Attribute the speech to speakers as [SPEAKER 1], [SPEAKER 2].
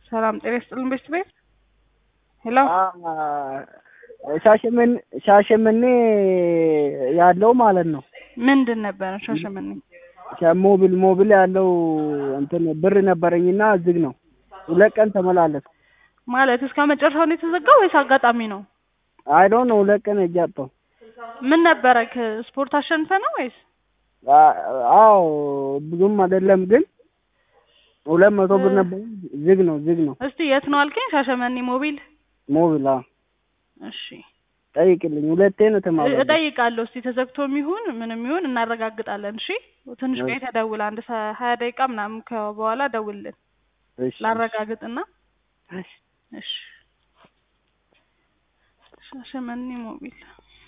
[SPEAKER 1] ሰላም ጤና ይስጥልን ቤት ቤት ሄሎ
[SPEAKER 2] ሻሸመኔ ሻሸመኔ ያለው ማለት ነው።
[SPEAKER 1] ምንድን ነበረ ሻሸመኔ?
[SPEAKER 2] ሞብል ሞብል ያለው እንትን ብር ነበረኝና ዝግ ነው። ሁለት ቀን ተመላለስ
[SPEAKER 1] ማለት እስከ መጨረሻው ነው የተዘጋው ወይስ አጋጣሚ ነው?
[SPEAKER 2] አይ ዶንት ኖ ሁለት ቀን እጃጠው
[SPEAKER 1] ምን ነበረ ስፖርት አሸንፈ ነው ወይስ?
[SPEAKER 2] አዎ ብዙም አይደለም ግን ሁለት መቶ ብር ነበር። ዝግ ነው ዝግ ነው።
[SPEAKER 1] እስቲ የት ነው አልከኝ? ሻሸመኔ ሞቢል
[SPEAKER 2] ሞቢል አዎ
[SPEAKER 1] እሺ
[SPEAKER 2] ጠይቅልኝ። ሁለቴ ነው ተማለለ
[SPEAKER 1] እጠይቃለሁ። እስቲ ተዘግቶም ይሁን ምንም ይሁን እናረጋግጣለን። እሺ ትንሽ ቆይተህ ደውል። አንድ ሰ- ሀያ ደቂቃ ምናምን በኋላ ደውልልን
[SPEAKER 2] እሺ
[SPEAKER 1] ላረጋግጥና።
[SPEAKER 2] እሺ
[SPEAKER 1] እሺ ሻሸመኔ ሞቢል